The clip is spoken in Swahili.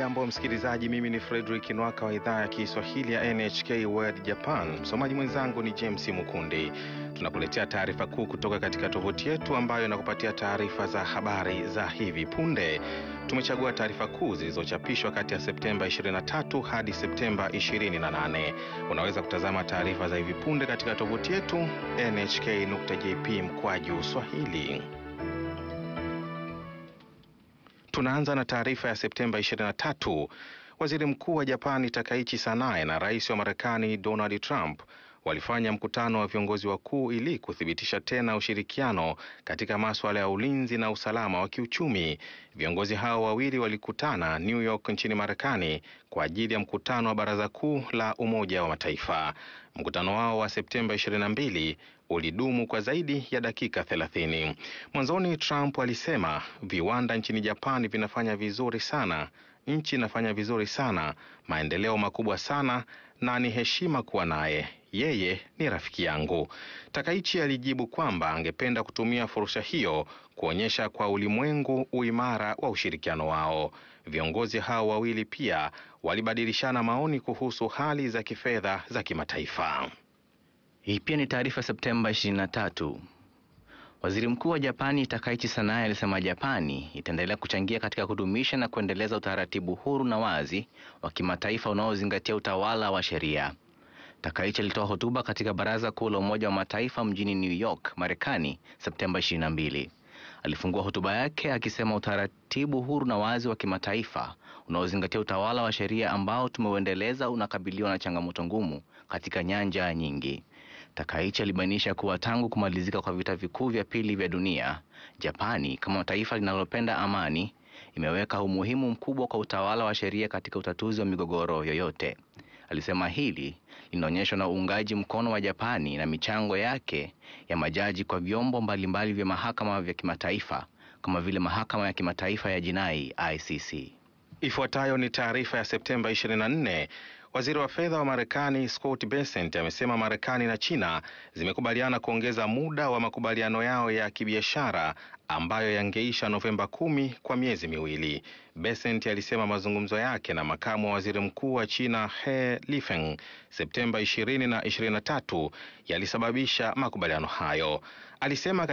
Hujambo msikilizaji, mimi ni Frederick Nwaka wa idhaa ya Kiswahili ya NHK World Japan. Msomaji mwenzangu ni James Mukundi. Tunakuletea taarifa kuu kutoka katika tovuti yetu ambayo inakupatia taarifa za habari za hivi punde. Tumechagua taarifa kuu zilizochapishwa kati ya Septemba 23 hadi Septemba 28. Unaweza kutazama taarifa za hivi punde katika tovuti yetu nhk.jp mkwaju swahili. Tunaanza na taarifa ya Septemba 23. Waziri Mkuu wa Japani Takaichi Sanae na Rais wa Marekani Donald Trump walifanya mkutano wa viongozi wakuu ili kuthibitisha tena ushirikiano katika masuala ya ulinzi na usalama wa kiuchumi. Viongozi hao wawili walikutana New York nchini Marekani kwa ajili ya mkutano wa Baraza Kuu la Umoja wa Mataifa. Mkutano wao wa Septemba 22 ulidumu kwa zaidi ya dakika 30. Mwanzoni Trump alisema viwanda nchini Japani vinafanya vizuri sana, nchi inafanya vizuri sana, maendeleo makubwa sana, na ni heshima kuwa naye yeye ni rafiki yangu. Takaichi alijibu kwamba angependa kutumia fursa hiyo kuonyesha kwa ulimwengu uimara wa ushirikiano wao. Viongozi hao wawili pia walibadilishana maoni kuhusu hali za kifedha za kimataifa. Hii pia ni taarifa Septemba 23. Waziri Mkuu wa Japani Takaichi Sanae alisema Japani itaendelea kuchangia katika kudumisha na kuendeleza utaratibu huru na wazi wa kimataifa unaozingatia utawala wa sheria. Takaichi alitoa hotuba katika Baraza Kuu la Umoja wa Mataifa mjini New York, Marekani, Septemba 22. Alifungua hotuba yake akisema utaratibu huru na wazi wa kimataifa unaozingatia utawala wa sheria ambao tumeuendeleza unakabiliwa na changamoto ngumu katika nyanja nyingi. Takaichi alibainisha kuwa tangu kumalizika kwa vita vikuu vya pili vya dunia, Japani kama taifa linalopenda amani imeweka umuhimu mkubwa kwa utawala wa sheria katika utatuzi wa migogoro yoyote. Alisema hili linaonyeshwa na uungaji mkono wa Japani na michango yake ya majaji kwa vyombo mbalimbali vya mahakama vya kimataifa kama vile mahakama ya kimataifa ya jinai ICC. Ifuatayo ni taarifa ya Septemba 24. Waziri wa fedha wa Marekani Scott Bessent amesema Marekani na China zimekubaliana kuongeza muda wa makubaliano yao ya kibiashara ambayo yangeisha Novemba kumi kwa miezi miwili. Bessent alisema mazungumzo yake na makamu wa waziri mkuu wa China He Lifeng Septemba 20 na 23 yalisababisha makubaliano hayo. Alisema